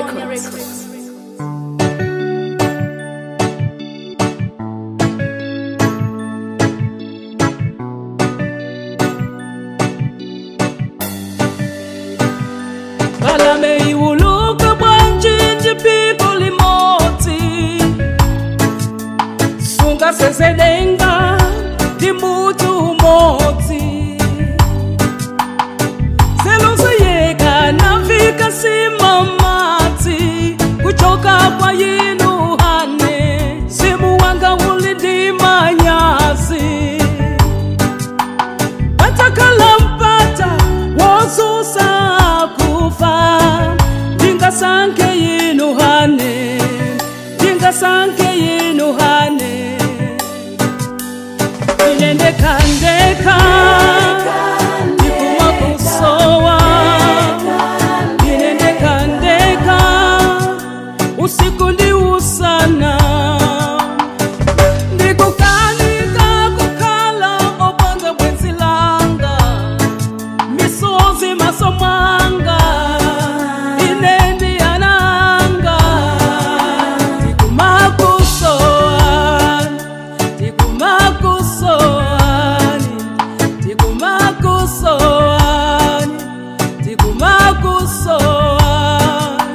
Records. balame iwuluka bwanjinji piko limodzi sunga seselenga ndi mutu umodzi seloseyeka nafika simamadzi kuchoka kwa yinu hane simu wanga uli ndi manyazi patakala mpata wosusa kufa ndingasanke yinu hane ndingasanke yinu hane inendekandeka ndikuma kusowa inendekandeka usiku ndi usana ndikukanika kukhala opanga bwenzi langa misozi maso mwanga ine ndiyananga ndikumakusoani ndikumakusoani ndikumakusoani ndikumakusoani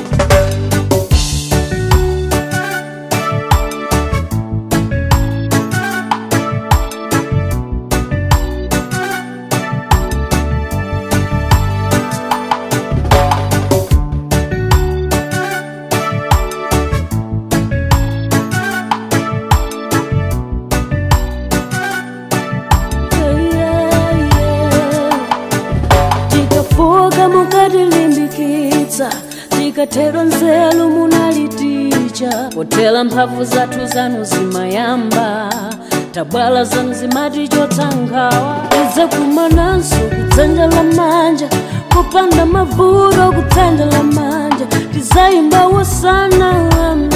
tikafuka mukatilimbikitsa tikatero nzeru munaliticha potera mphamvu zathu zanu zimayamba tabwala zanu zimati chotsangawa ize kumananso kudzanja la manja kupanda mavuto kudzanja la manja tizayimba wosana wamba